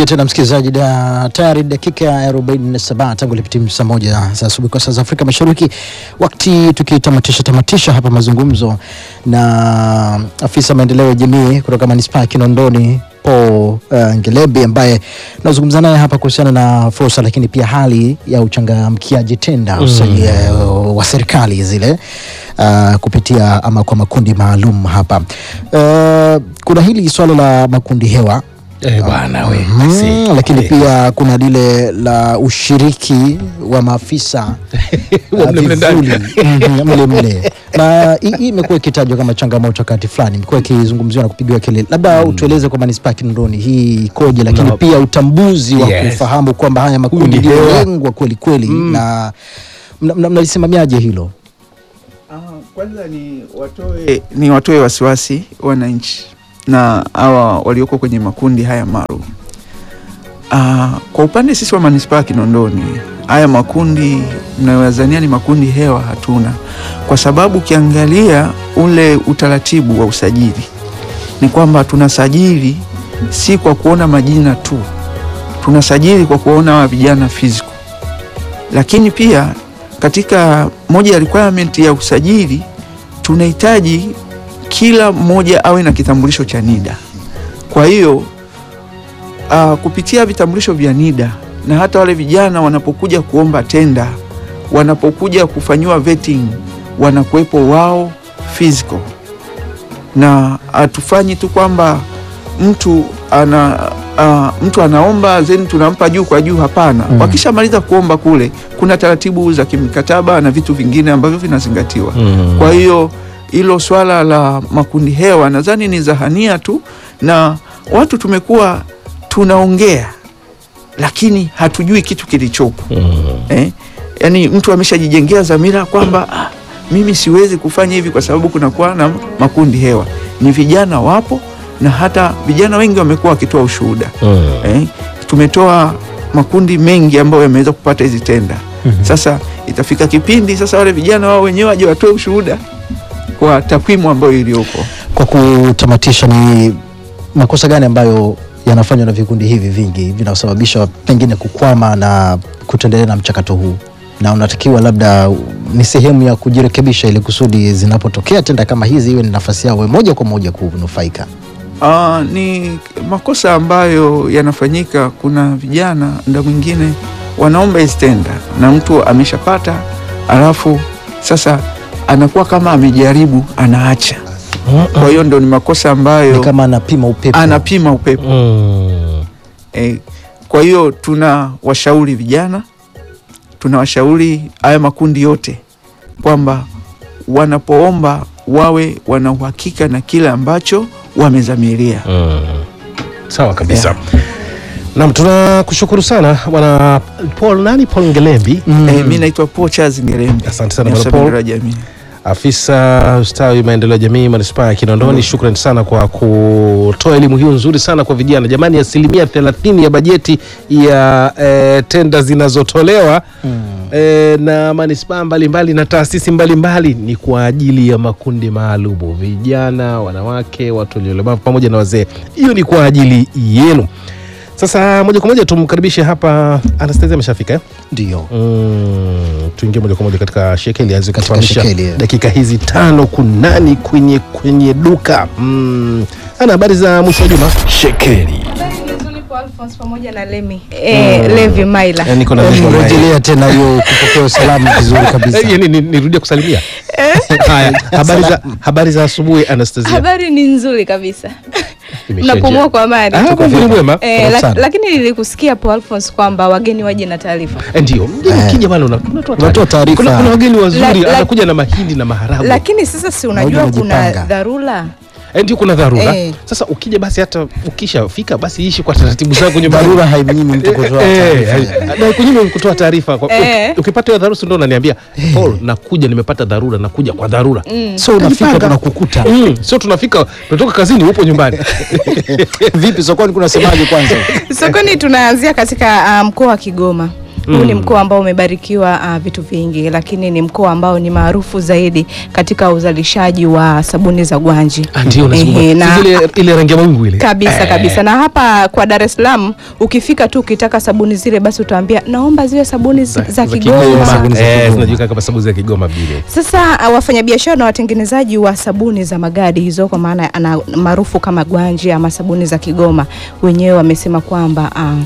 tena msikilizaji, da tayari dakika ya 47 tangu lipitim saa moja za asubuhi kwa saa za Afrika Mashariki, wakati tukitamatisha tamatisha hapa mazungumzo na afisa maendeleo ya jamii kutoka manispaa ya Kinondoni Paul uh, Ngelebi ambaye tunazungumza naye hapa kuhusiana na fursa, lakini pia hali ya uchangamkiaji tenda usaji uh, wa serikali zile uh, kupitia ama kwa makundi maalum hapa. Uh, kuna hili swala la makundi hewa Eh, bwana we. Mm, Si. lakini Eh. pia kuna lile la ushiriki wa maafisa Wa uh, mle mle ndani. vivuli. Mhm, mle mle na hii hii imekuwa ikitajwa kama changamoto wakati fulani, imekuwa ikizungumziwa na kupigiwa kelele. Labda utueleze kwa manispaa ya Kinondoni hii ikoje, lakini No. pia utambuzi wa Yes. kufahamu kwamba haya makundi Kundi ndio hewa. lengwa kweli kweli, na mna- mna- mnalisimamiaje hilo? Ah, kwanza ni watoe, ni watoe wasiwasi wananchi na hawa walioko kwenye makundi haya maalum. Ah, kwa upande sisi wa manispaa ya Kinondoni, haya makundi mnayowazania ni makundi hewa hatuna, kwa sababu ukiangalia ule utaratibu wa usajili ni kwamba tunasajili si kwa kuona majina tu, tunasajili kwa kuona hawa vijana physical, lakini pia katika moja ya requirement ya usajili tunahitaji kila mmoja awe na kitambulisho cha NIDA. Kwa hiyo uh, kupitia vitambulisho vya NIDA na hata wale vijana wanapokuja kuomba tenda, wanapokuja kufanyiwa vetting, wanakuwepo wao physical, na hatufanyi tu kwamba mtu ana uh, mtu anaomba then tunampa juu kwa juu. Hapana, Mm. wakishamaliza kuomba kule, kuna taratibu za kimkataba na vitu vingine ambavyo vinazingatiwa. Mm. Kwa hiyo hilo swala la makundi hewa nadhani ni zahania tu, na watu tumekuwa tunaongea lakini hatujui kitu kilichopo Mm. eh? Yaani mtu ameshajijengea dhamira kwamba ah, mimi siwezi kufanya hivi kwa sababu kunakuwa na makundi hewa. Ni vijana wapo na hata vijana wengi wamekuwa wakitoa ushuhuda Mm. eh? Tumetoa makundi mengi ambayo yameweza kupata hizi tenda. Mhm. Sasa itafika kipindi sasa wale vijana wao wenyewe waje watoe ushuhuda kwa takwimu ambayo iliyopo. Kwa kutamatisha, ni makosa gani ambayo yanafanywa na vikundi hivi vingi vinasababisha pengine kukwama na kutoendelea na mchakato huu, na unatakiwa labda ni sehemu ya kujirekebisha ili kusudi zinapotokea tenda kama hizi iwe ni nafasi yao moja kwa moja kunufaika? Ah, ni makosa ambayo yanafanyika. Kuna vijana nda mwingine wanaomba hizi tenda na mtu ameshapata, alafu sasa anakuwa kama amejaribu, anaacha. Kwa hiyo ndo ni makosa Ni ambayo kama anapima upepo. anapima upepo. Mm. E, kwa hiyo tuna washauri vijana, tuna washauri haya makundi yote kwamba wanapoomba wawe wana uhakika na kile ambacho wamezamiria. Mm. Sawa kabisa. Naam, tunakushukuru sana bwana Paul nani Paul Ngelembi, Mm. Eh, mi naitwa Paul Charles Ngerembe, Asante sana ni bwana afisa Paul. maendeleo ya jamii. afisa ustawi maendeleo ya jamii manispaa ya Kinondoni. Shukrani sana kwa kutoa elimu hiyo nzuri sana kwa vijana. Jamani, asilimia thelathini ya bajeti ya eh, tenda zinazotolewa eh, na manispaa mbalimbali na taasisi mbalimbali ni kwa ajili ya makundi maalumu: vijana, wanawake, watu waliolemavu pamoja na wazee. Hiyo ni kwa ajili yenu. Sasa moja kwa moja tumkaribishe hapa Anastasia, ameshafika eh? Ndio. Mm, tuingie moja kwa moja katika shekeli aweze Katika kutufahamisha shekeli, eh. dakika hizi tano kunani kwenye kwenye duka mm. Ana habari za mwisho wa juma Shekeli. Alphonse pamoja na Lemi eh, Levi Maila Eh, niko na niko na- Rejelea tena hiyo kupokea salamu vizuri kabisa. Eh, ni- ni- nirudie kusalimia haya habari za habari za asubuhi Anastasia habari ni nzuri kabisa Imeshaja. napumua kwa amani Ah, Mungu ni mwema Eh, Karibu la, sana. lakini nilikusikia Paul Alphonse kwamba wageni waje na taarifa Eh, ndio mgeni Eh. ukija bana una- unatoa Unatoa taarifa. kuna, kuna wageni wazuri La- la- anakuja na mahindi na maharagwe lakini sasa si unajua Nauli kuna unajipanga. dharura Eh, ndio kuna dharura Eh. sasa ukija basi hata ukishafika basi ishi kwa taratibu zako nyumbani Dharura haimnyimi mtu kutoa Eh, taarifa. eh, na kunyima kutoa taarifa Kwa- Eh. ukipata hiyo dharura si ndio unaniambia Paul nakuja nimepata dharura nakuja kwa dharura So unafika Kajipanga. tunakukuta. Mm, sio tunafika tunatoka kazini upo nyumbani Vipi sokoni kunasemaje kwanza? sokoni tunaanzia katika ah, mkoa wa Kigoma Huu ni mkoa ambao umebarikiwa uh, vitu vingi, lakini ni mkoa ambao ni maarufu zaidi katika uzalishaji wa sabuni za gwanji. Ah, ndio unazungumza. Ehe, na- Sisi ile ile rangi ya mawingu ile. kabisa kabisa na hapa kwa Dar es Salaam ukifika tu ukitaka sabuni zile basi utaambia naomba ziwe sabuni za, za Kigoma. Sabuni za Eh, Kigoma. zinajulikana kama sabuni za Kigoma vile. Sasa uh, wafanyabiashara na watengenezaji wa sabuni za magadi hizo kwa maana ana maarufu kama gwanji ama sabuni za Kigoma wenyewe wamesema kwamba uh,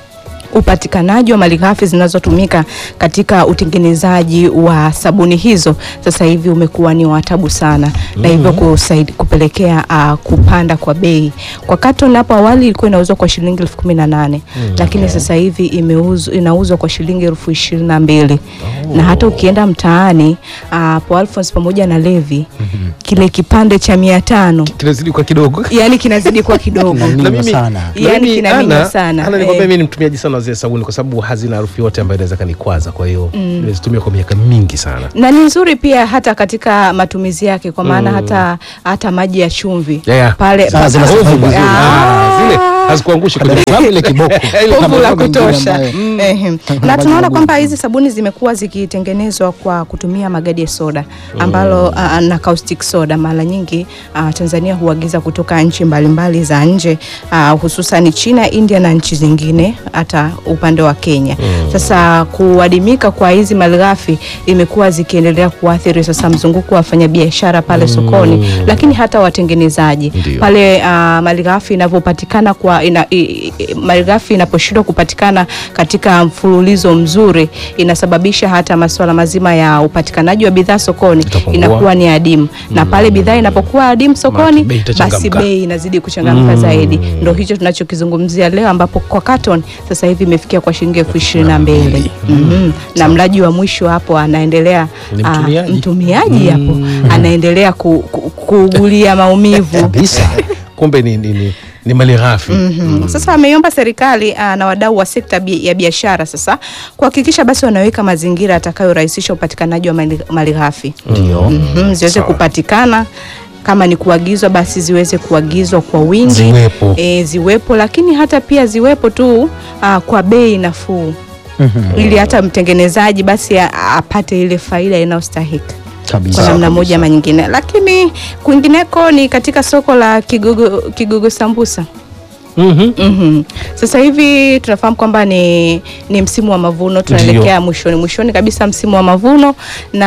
upatikanaji wa malighafi zinazotumika katika utengenezaji wa sabuni hizo sasa hivi umekuwa ni watabu sana na hivyo kusaidi, kupelekea uh, kupanda kwa bei. Kwa carton hapo awali ilikuwa inauzwa kwa shilingi elfu kumi na nane lakini sasa hivi imeuzwa inauzwa kwa shilingi elfu ishirini na mbili na hata ukienda mtaani uh, po Alphonse pamoja na Levi kile kipande cha mia tano Kinazidi kwa kidogo. yani kinazidi kuwa kidogo Kinaminywa mimi- sana. Na Yani mimi, kinaminywa Ana- sana, Ana, nikwambia eh. mimi ni mtumiaji sana wa zile sabuni kwa sababu hazina harufu yote ambayo inaweza kanikwaza. Kwa hiyo nimezitumia kwa miaka mingi sana. na ni nzuri pia hata katika matumizi yake kwa maana hata hata maji ya chumvi Yeah. pale Sasa zina pa- survive vizuri. Ah, zile hazikuangushi Dar kwenye es Salaam ile kiboko. povu Kama la mambo mengine kutosha ambayo- Ehe. na maji tunaona magumu. kwamba hizi sabuni zimekuwa zikitengenezwa kwa kutumia magadi ya soda ambalo uh, na caustic soda mara nyingi uh, Tanzania huagiza kutoka nchi mbalimbali za nje uh, hususan China, India na nchi zingine hata upande wa Kenya. Sasa kuadimika kwa hizi malighafi imekuwa zikiendelea kuathiri sasa mzunguko wa wafanyabiashara pale sokoni, lakini hata watengenezaji Ndio. pale uh, malighafi inavyopatikana kwa ina, i, i, malighafi inaposhindwa kupatikana katika mfululizo mzuri inasababisha hata masuala mazima ya upatikanaji wa bidhaa sokoni Itapungua. inakuwa ni adimu na pale bidhaa inapokuwa adimu sokoni bei itachangamka. basi bei inazidi kuchangamka zaidi ndo hicho tunachokizungumzia leo ambapo kwa carton sasa hivi imefikia kwa shilingi elfu ishirini na mbili Mhm. na mlaji wa mwisho hapo anaendelea Ni ah, mtumiaji. mtumiaji hapo anaendelea ku, ku, kuugulia maumivu kabisa. kumbe ni, ni, ni, ni mali ghafi. Mhm. Sasa ameiomba serikali ah, na wadau wa sekta bi- ya biashara sasa kuhakikisha basi wanaweka mazingira yatakayorahisisha upatikanaji wa mali- malighafi Ndio. Mhm, ziweze Sawa. kupatikana kama ni kuagizwa basi ziweze kuagizwa kwa wingi Ziwepo. e, ziwepo lakini hata pia ziwepo tu ah, kwa bei nafuu Mhm. ili hata mtengenezaji basi a- apate ile faida inayostahiki kwa Kabisa. namna kabisa. moja ama nyingine, lakini kwingineko ni katika soko la Kigogo, Kigogo Sambusa. Mhm. Mhm. Sasa hivi tunafahamu kwamba ni, ni msimu wa mavuno, tunaelekea mwishoni mwishoni kabisa msimu wa mavuno,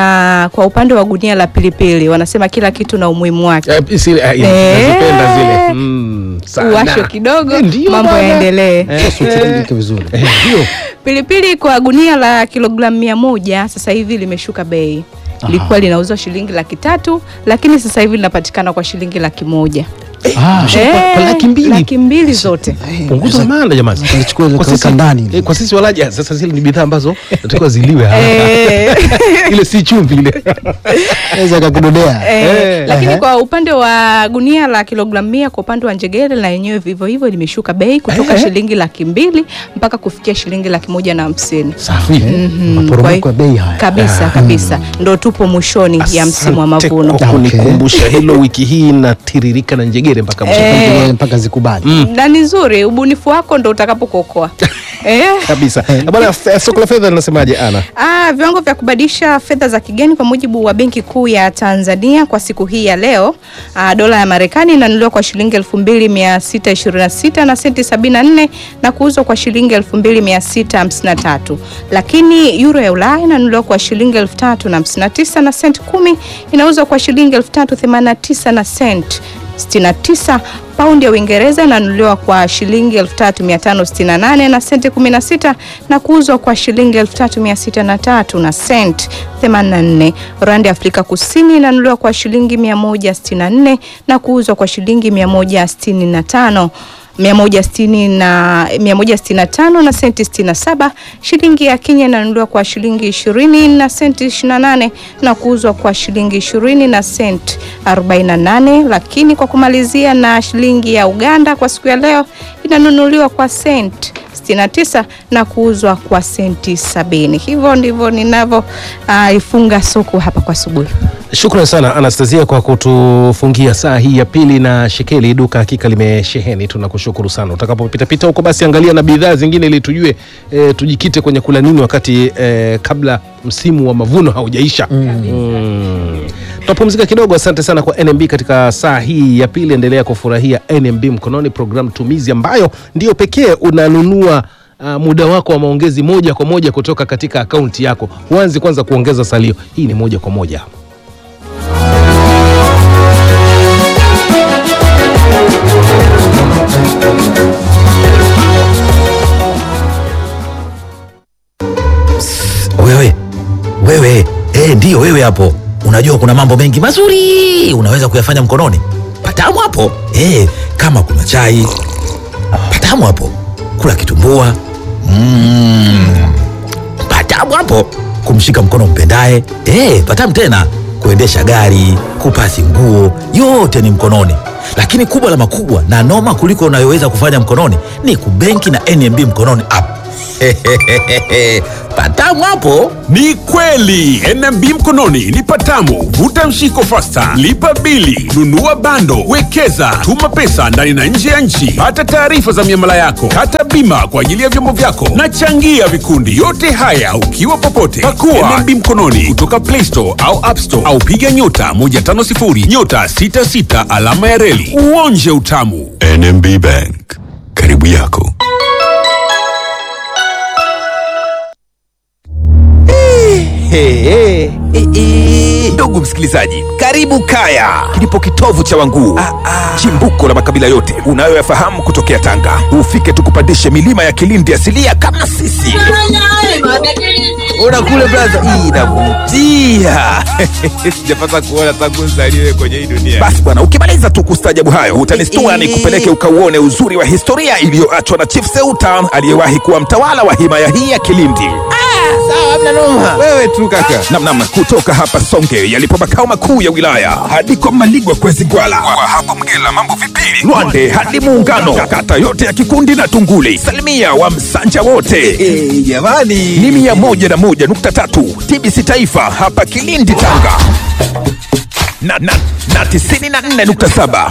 na kwa upande wa gunia la pilipili wanasema kila kitu na umuhimu wake. Eh, zile, eh, Eh. nazipenda zile. Mm, sana. Uwashwe kidogo, Eh, ndio mambo bwana. yaendelee. Sasa utiririke vizuri. Eh, Ndio. Pilipili kwa gunia la kilogramu mia moja sasa hivi limeshuka bei. Lilikuwa linauzwa shilingi laki tatu lakini sasa hivi linapatikana kwa shilingi laki moja. Ah, kwa- kwa laki mbili? laki mbili zote. Punguza maana jamani. Tulichukua ile Kwa kaweka sisi- ndani. eh, Kwa sisi walaji ah, sasa zile ni bidhaa ambazo natakiwa ziliwe haraka. Eh. Ile si chumvi ile. Naweza kakudodea. Eh, Eh. lakini Ehe. kwa upande wa gunia la kilogramu mia kwa upande wa njegere na yenyewe vivyo hivyo limeshuka bei kutoka Eh. shilingi laki mbili mpaka kufikia shilingi laki moja na hamsini Safi. Mhm, kwa Maporomoko hiyo- ya bei haya. kabisa kabisa ndo tupo mwishoni ya msimu wa Asante mavuno kwa Okay. kunikumbusha hilo. Wiki hii inatiririka na njegere mpaka mwisho. Eh. Mpaka- Mpaka zikubali. na ni nzuri ubunifu wako ndo utakapokuokoa eh? kabisa. Bwana, f- soko la fedha linasemaje Ana? Ah, viwango vya kubadilisha fedha za kigeni kwa mujibu wa Benki Kuu ya Tanzania kwa siku hii ya leo, ah, dola ya Marekani inanunuliwa kwa shilingi 2626 na senti 74 na kuuzwa kwa shilingi 2653. Lakini euro ya Ulaya inanunuliwa kwa shilingi 3059 na senti 10, inauzwa kwa shilingi 3089 na senti 69. Paundi ya Uingereza inanunuliwa kwa shilingi 3568 na senti 16 na kuuzwa kwa shilingi 3603 na senti 84. Randi ya Afrika Kusini inanunuliwa kwa shilingi 164 na kuuzwa kwa shilingi 165 160 na 165 na senti 67. Shilingi ya Kenya inanunuliwa kwa shilingi 20 na senti 28 na kuuzwa kwa shilingi 20 na senti 48. Lakini kwa kumalizia na shilingi ya Uganda kwa siku ya leo vinanunuliwa kwa senti 69 na kuuzwa kwa senti sabini. Hivyo ndivyo ninavyoifunga soko hapa kwa asubuhi. Shukran sana Anastasia kwa kutufungia saa hii ya pili na shekeli. Duka hakika limesheheni, tunakushukuru sana. Utakapopitapita huko, basi angalia na bidhaa zingine ili tujue e, tujikite kwenye kula nini wakati e, kabla msimu wa mavuno haujaisha. Mm. Tutapumzika kidogo. Asante sana kwa NMB katika saa hii ya pili. Endelea kufurahia NMB mkononi, programu tumizi ambayo ndiyo pekee unanunua Uh, muda wako wa maongezi moja kwa moja kutoka katika akaunti yako. Huanzi kwanza kuongeza salio, hii ni moja kwa moja. Wewe wewe, eh, ndiyo wewe hapo. Unajua kuna mambo mengi mazuri unaweza kuyafanya mkononi. Patamu hapo eh, kama kuna chai patamu hapo, kula kitumbua mm, patamu hapo, kumshika mkono mpendaye eh, patamu tena, kuendesha gari, kupasi nguo, yote ni mkononi. Lakini kubwa la makubwa na noma kuliko unayoweza kufanya mkononi ni kubenki na NMB mkononi app. patamu hapo. Ni kweli NMB mkononi ni patamu. Vuta mshiko fasta, lipa bili, nunua bando, wekeza, tuma pesa ndani na nje ya nchi, pata taarifa za miamala yako, kata bima kwa ajili ya vyombo vyako na changia vikundi. Yote haya ukiwa popote. Pakua NMB mkononi kutoka Play Store au App Store au piga nyota 150 nyota 66 alama ya reli uonje utamu. NMB Bank, karibu yako. Hey, hey, hey, ndugu msikilizaji, karibu Kaya, kilipo kitovu cha Wanguu, chimbuko la makabila yote unayoyafahamu kutokea Tanga. Ufike tukupandishe milima ya Kilindi asilia kama sisi. Ona kule braza, hii inavutia. Sijapata kuona tangu nzaliwe kwenye hii dunia. Basi bwana, ukimaliza tu kustajabu hayo utanistua ni kupeleke ukauone uzuri wa historia iliyoachwa na Chief Seuta aliyewahi kuwa mtawala wa himaya hii ya Kilindi. Wewe tu kaka. Namnam kutoka hapa Songe yalipo makao makuu ya wilaya hadi kwa Maligwa kwezi Gwala, kwa hapo Mgela mambo vipili, Lwande hadi Muungano, kata yote ya Kikundi na Tunguli, salimia wa Msanja wote jamani, ni mia moja na moja nukta tatu TBC Taifa hapa Kilindi Tanga na, na, na tisini na nne nukta saba